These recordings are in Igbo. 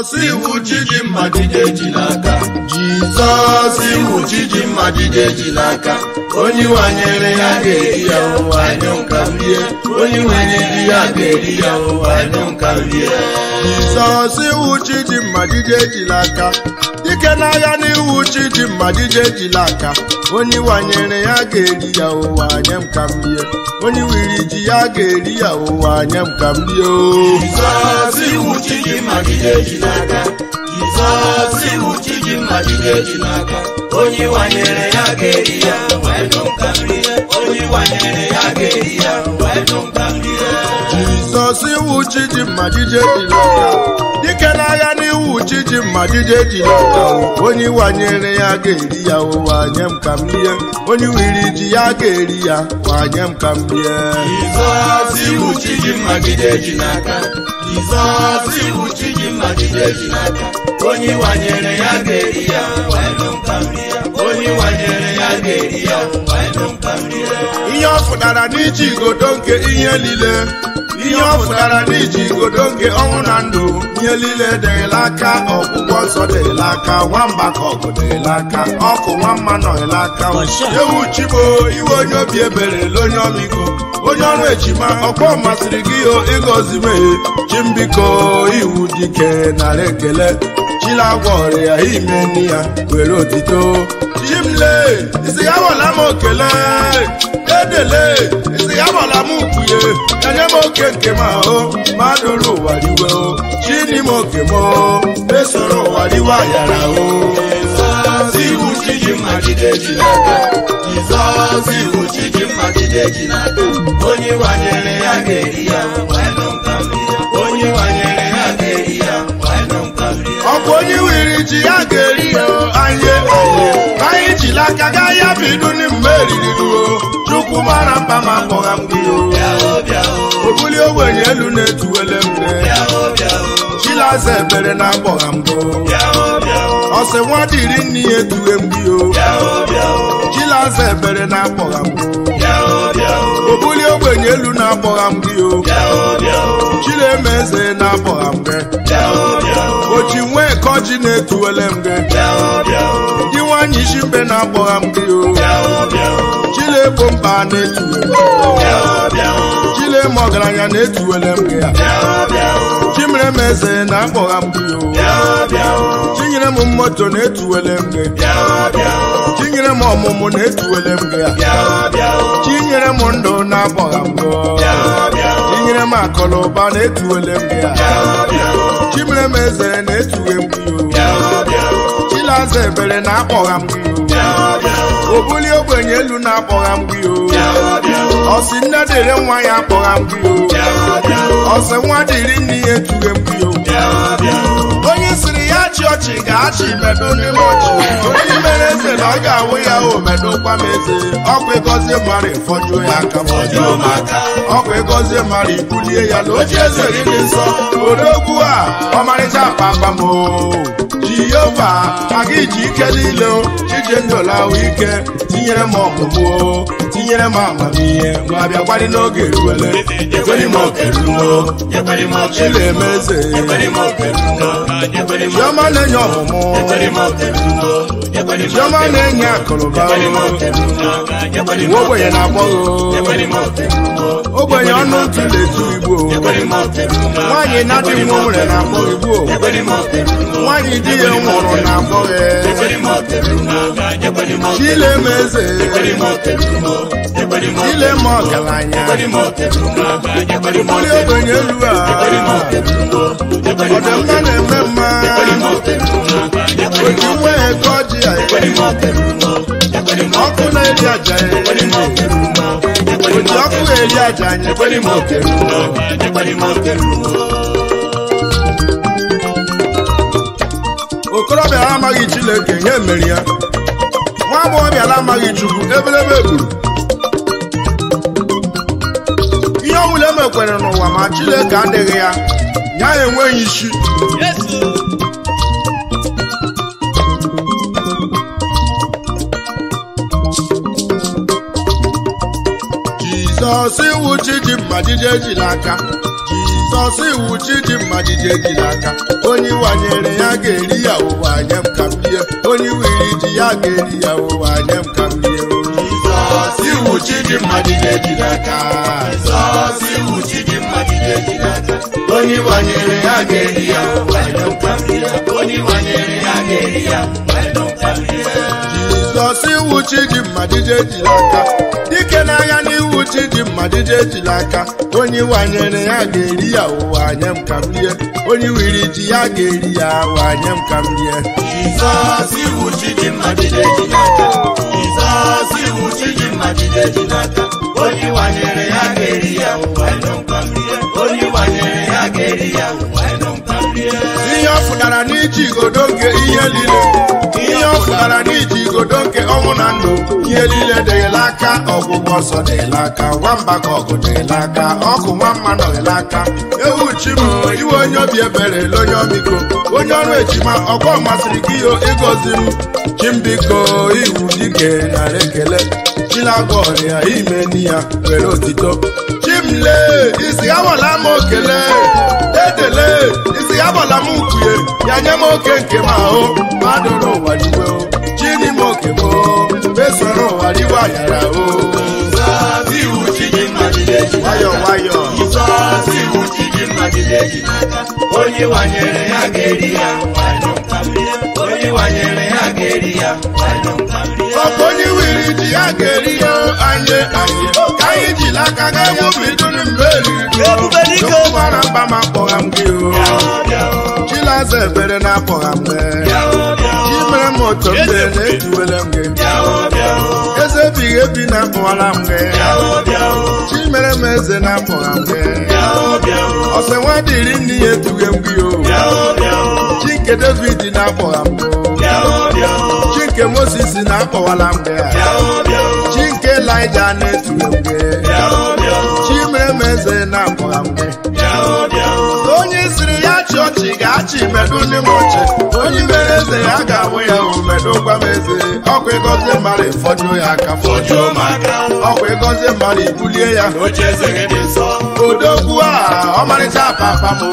Jizọs iwu Chidimma jide ejila aka Jizọs iwu Chidimma jide ejila aka onye wanyere ya ga-eri ya ụwa anyụ nka rie onye wenyere ya ga-eri ya ụwa anyụ nka rie Jizọs iwu Chidimma jide ejila aka dike n'agha n'iwu Chidimma jide ejila aka onye wanyere ya ga-eri ya ụwa nye m ka m rie onye wiri ji ya ga-eri ya ụwa nye m ka m rie o Jizọs iwu Chidimma jide ejila aka Jizọs iwu Chidimma jide ejila aka onye wanyere ya ga-eri ya wee nụ nka rie onye wanyere ya ga-eri ya wee nụ nka rie Jizọs iwu Chidimma jide ejila aka dike n'agha n'iwu Chidimma jide ejila aka onye wanyere ya ga-eri ya ụwa nye m ka m rie onye wiri ji ya ga-eri ya ụwa nye m ka m rie Jizọs iwu Chidimma jide ejila aka Jizọs iwu Chidimma jide ejila aka onye wanyere ya ga-eri ya wee nụ nka rie onye wanyere ya ga-eri ya wee nụ nka rie ihe ọ fụtara n'iji igodo nke ihe niile ihe ọ fụtara n'iji igodo nke ọnwụ na ndụ ihe niile dịrịla aka ọgwụgwọ nsọ dịrịla aka nwamba ka ọgụ dịrịla aka ọkụ nwamma nọrịla aka ewu chibo iwe onye obi ebere onye ọmịiko onye ọrụ ejima ọkpọ masịrị gị o ịgọzi meghe chimbiko iwu dike nara ekele chilagwa ọrịa ime nne ya were otito chimle isi ya wala m okele edele isi ya wala m ukpuye enye m oke nke m ahụ madụrụ ụwa riwe o chini m oke m o esoro ụwa riwe ayara o Jizọs iwu Chidimma jide ejila aka Jizọs iwu Chidimma jide ejila aka onye wanyere ya ga-eri ya wee nụ nka rie onye wanyere ya ga-eri ya wee nụ nka rie ọkwa onye wiri ji ya ga-eri ya o, anyị anye anyị jiri aka gaa ya bụ idu ni mgbe eriri ruo chukwu mara mkpa ma kpọgha m gị o bịa o bịa o obuli ogbenye elu na-etuwele mgbe bịa o bịa o chilaza ebere na-akpọgha m go bịa o bịa o ọsị nwa dịrị nne ya etuwe m gị o bịa o bịa o chilaza ebere na-akpọgha m go bịa o bịa o obuli ogbenye elu na-akpọgha m gị o bịa o bịa o chileme eze na-akpọgha m gị bịa o bịa o ochi nwee kọji na-etuwele m gị bịa o bịa o ndị nwanyị isi mbe na-akpọgha m gị o bịa o bịa o chilegbo mba na-etuwe m gị bịa o bịa o chileme ọgaranya na-etuwele m gị ya bịa o bịa o chimere m eze na-akpọgha m gị o bịa o bịa o chinyere m moto na-etuwele m gị bịa o bịa o chinyere m ọmụmụ na-etuwele m gị ya bịa o bịa o chinyere m ndụ na-akpọgha m gị bịa o bịa o chinyere m akụlụba na-etuwele m gị ya bịa o bịa o chimere m eze na-etuwe m gị o bịa o bịa o chilaza ebere na-akpọgha m gị o bịa o bịa o obuli ogbenye elu na-akpọgha m gị o bịa o bịa o ọsị nne dịrị nwa ya akpọgha m gị o bịa o bịa o ọsị nwa dịrị nne ya etuwe m gị o bịa o bịa o onye siri ya chị ọchị ga-achị medo n'ime ọchị onye mere eze na ọ ga-awụ ya o medokwa m eze ọkwa ịgọzie mmadụ ịfọjuo ya aka ma ọ Fọjuo m aka. ọkwa ịgọzie mmadụ ibulie ya na oche eze dị nsọ odogwu a ọmarịcha akpakpa m o jehova aga iji ike niile o chije ndụlawa ike tinyere m ọmụmụ o tinyere m amamihe ma bịakwari n'oge ruwele Ekwere m oke ruo ekwere m oke chileme eze ekwere m oke ruo ekwere m chiọma na-enye ọmụmụ ekwere m oke ruo ekwere m chiọma na-enye akụrụba ekwere m oke ruo ekwere m ogbenye na-akpọghị ekwere m oke ruo ogbenye ọnụ ntụ na-etu igbo ekwere m oke ruo nwaanyị na-adị nwa nwere na-akpọ igbo ekwere m oke ruo nwaanyị di ya nwụrụ na-akpọghị ekwere m oke ruo ekwere m oke chileme eze ekwere m oke ruo ekwere m oke chileme ọgaranya ekwere m oke ruo ekwere m buli oke ogbenye elu a ekwere m oke ruo ekwere m ọdịmma na-eme mma ekwere m oke ruo ekwere m oji nwe ego ọjị ya ekwere m oke ruo ekwere m ọkụ na-eri aja ya ekwere m oke ruo ekwere m oji ọkụ na-eri aja anyị ekwere m oke ruo ekwere m oke ruo okorobịa amaghị chineke nye mmeri ya nwa agbọghọbịa amaghị chukwu ebelebe gburu ihe ọbụla emekwere n'ụwa ma chineke adịghị ya ya enweghị isi jizọs iwu chi ji mma jide ejila aka jizọs iwu chi dị mma jide ejila aka onye wanyere ya ga-eri ya ụwa nye m ka m rie onye wiri ji ya ga-eri ya ụwa nye m ka m rie Jizọs iwu chi dị mma jide ejila aka Jizọs iwu chi dị mma jide ejila aka onye wanyere ya ga-eri ya ụwa nye m ka m rie onye wanyere ya ga-eri ya ụwa nye m ka m rie jizọs iwu chi dị mma jide ejila aka dike n'agha n'iwu chi dị mma jide ejila aka onye wanyere ya ga-eri ya ụwa nye m ka m rie onye wiri ji ya ga-eri ya ụwa nye m ka m rie Jizọs iwu chi dị mma jide ejila aka Jizọs iwu chi dị mma jide ejila aka onye wanyere ya ga-eri ya ụwa nye m ka m rie onye wanyere ya ga-eri ya ụwa nye m ka m rie ihe ọ pụtara n'iji igodo nke ihe niile ihe ọ pụtara n'iji igodo nke ọnwụ na ndụ ihe niile dịghịla aka ọgwụgwọ nsọ dịghịla aka nwamba ka ọgụ dịghịla aka ọkụ nwa mma nọghịla aka ewu chi m iwe onye obi ebere ele onye ọmịiko onye ọrụ ejima ọgbọ masịrị gị yo ịgọzi m chimbiko iwu dike nara ekele chilagwa ọrịa ime ni ya were otito chimle isi awala m okele edele isi agbala m ukwuye ya nye m oke nke m ahụ mmadụ n'ụwa diwe o chini m oke m o mesoro ụwa diwe ayara o Jizọs iwu chi dị mma jide ejila nwayọ aka nwayọ Jizọs iwu chi dị mma jide ejila aka onye wanyere ya ga-eri ya ụwa nye m ka m rie onye wanyere ya ga-eri ya ụwa nye m ka m rie ọkụ onye wiri ji ya ga-eri ya anye anye ka anyị jiri aka ga egwu bidoro mgbe eriri Chukwu mara mba ma akpọgha m gị o chilaza ebere na akpọgha m gị chi mere m otu mgbe na-etuwele m gị eze ebighị ebi na akpọwala m gị chi mere m eze na akpọgha m gị ọsẹ nwa dịrị nne ya etughe m gị o chi nke david na-akpọgha m gị o chi nke moses na-akpọwala m gị chi nke elija na-etughe m gị chi mere m eze na-akpọgha m gị onye siri ya chị ọchị ga-achị medu ndị m ọchị onye mere eze ya ga-awụ ya o medu gwa m eze ọkwa ịgọzie mmadụ ịfọjuo ya aka fọjuo m aka ọkwa ịgọzie mmadụ ibulie ya oche eze gị dị nsọ odogwu a ọmarịcha papa m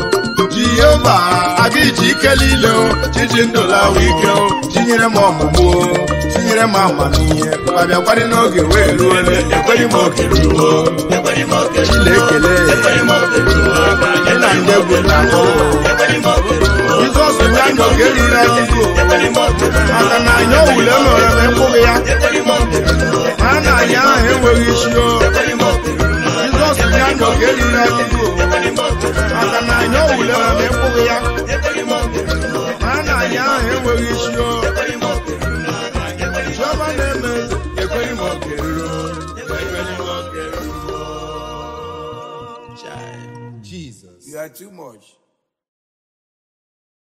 jehova aga iji ike niile o chiji ndụlawa ike o chinyere m ọmụmụ o tinyere m amamihe ma bịakwarị n'oge wee ruo ekweghị m oke ruo ekweghị m oke chilekele ekweghị m oke ruo gị na ndị egwu na ọhụụ ekweghị m oke ruo jizọs ya na oge riri anyị ekweghị m oke ruo maka na anyị owule nọrọ ma ekwughị ya ekweghị m oke ruo ma na anyị ahụ enweghị isi o ekweghị m oke ruo jizọs ya na oge riri anyị ekweghị m oke ruo maka na anyị owule nọrọ ma ekwughị ya ekweghị m oke ruo ma na anyị ahụ enweghị isi o ekweghị m oke ruo chiọma na-eme ekweghị m oge ruo ekweghị m oke ruo Jesus. You are too much.